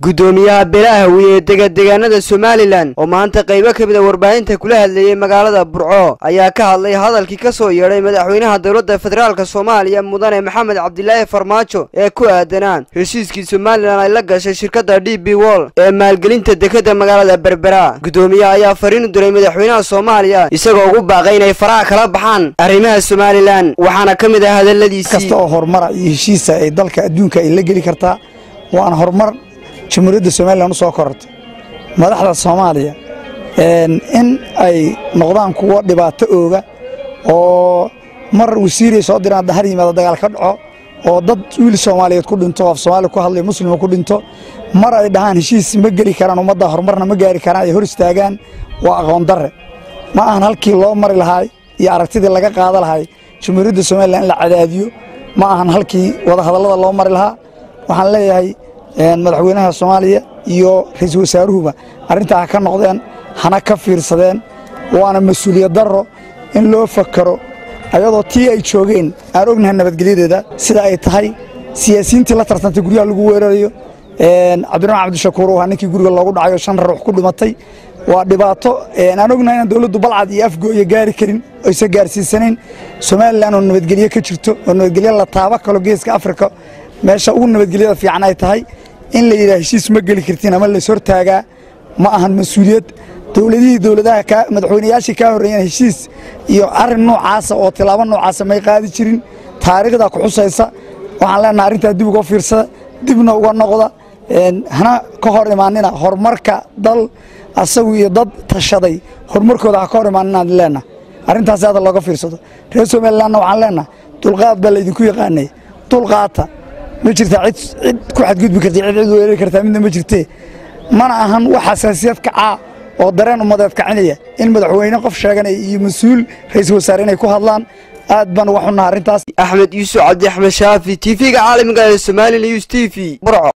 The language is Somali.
guddoomiyaha beelaha hawiye ee degadegaanada somalilan oo maanta qaybo ka mid a warbaahinta kula hadleeyey magaalada burco ayaa ka hadlay hadalkii ka soo yeedhay madaxweynaha dowladda federaalk soomaaliya mudane maxamed cabdilaahi farmaajo ee ku aadanaa heshiiskii somalilan ay la gashay shirkadda d b wol ee maalgelinta dekadda magaalada berbera guddoomiyaha ayaa fariin u diray madaxweynaha soomaaliya isagoo ugu baaqay inay faraha kala baxaan arrimaha somalilan waxaana ka mid ah hadalladiisii kasta oo horumara iyo heshiisa ay dalka adduunka ay la geli kartaa waana horumar jamhuuriyadda somalilan u soo korortay madaxda soomaaliya in ay noqdaan kuwo dhibaato ooga oo mar wasiiray soo diraan dahar yimaada dagaal ka dhaco oo dad wiil soomaaliyeed ku dhinto af soomaaliya ku hadlay muslima ku dhinto mar ay dhahaan heshiis ma geli karaan ummadda horumarna ma gaari karaan ay hor istaagaan waa aqoon darre ma ahan halkii loo mari lahaay iyo aragtidii laga qaada lahay jamhuuriyadda somalilan in la cadaadiyo ma ahan halkii wadahadallada loo mari lahaa waxaan leeyahay madaxweynaha soomaaliya iyo ra-iisul wasaaruhuba arrintaa ha ka noqdeen hana ka fiirsadeen waana mas-uuliyad darro in loo fakaro ayadoo tii ay joogeen aan ognahay nabadgelyadeeda sida ay tahay siyaasiyiintii la tartantay guryaha lagu weerarayo cabdiraxmaan cabdishakuur waa ninkii guriga loogu dhacayo shan ruux ku dhimatay waa dhibaato aan ognahay inaan dowladdu balcad iyo afgooya gaari karin oyse gaarsiisanayn somalilan oo nabadgelye ka jirto oo nabadgelye la taaba kalo geeska afrika meesha ugu nabadgelyada fiican ay tahay in la yidhaha heshiis ma geli kartiin ama lays hortaagaa ma ahan mas-uuliyad dowladihii dowladaha madaxweynayaashii kaa horreeyeen heshiis iyo arrin noocaasa oo tilaabo noocaasa may qaadi jirin taariikhda ku xusaysa waxaan leenaha arrintaa dib uga fiirsada dibna uga noqda hana ka hor imaanina horumarka dal asagu iyo dad tashaday horumarkooda ha ka hor imaaninaan leenaha arrintaasi hadda looga fiirsado reer somalilanna waxaan leenaha dulqaad baa laydinku yaqaanay dulqaata ma jirtaa cid cid ku xadgudbi karta cid cid weerari kartaa midna ma jirtee mana ahan wax xasaasiyad kacaa oo dareen ummadeed kacinaya in madaxweyne qof sheeganaya iyo mas-uul ra-iisul wasaare inay ku hadlaan aad baan uga xunnaha arrintaas axmed yuusuf cabdi axmed shaafi t v-ga caalamiga ee somali news t v burco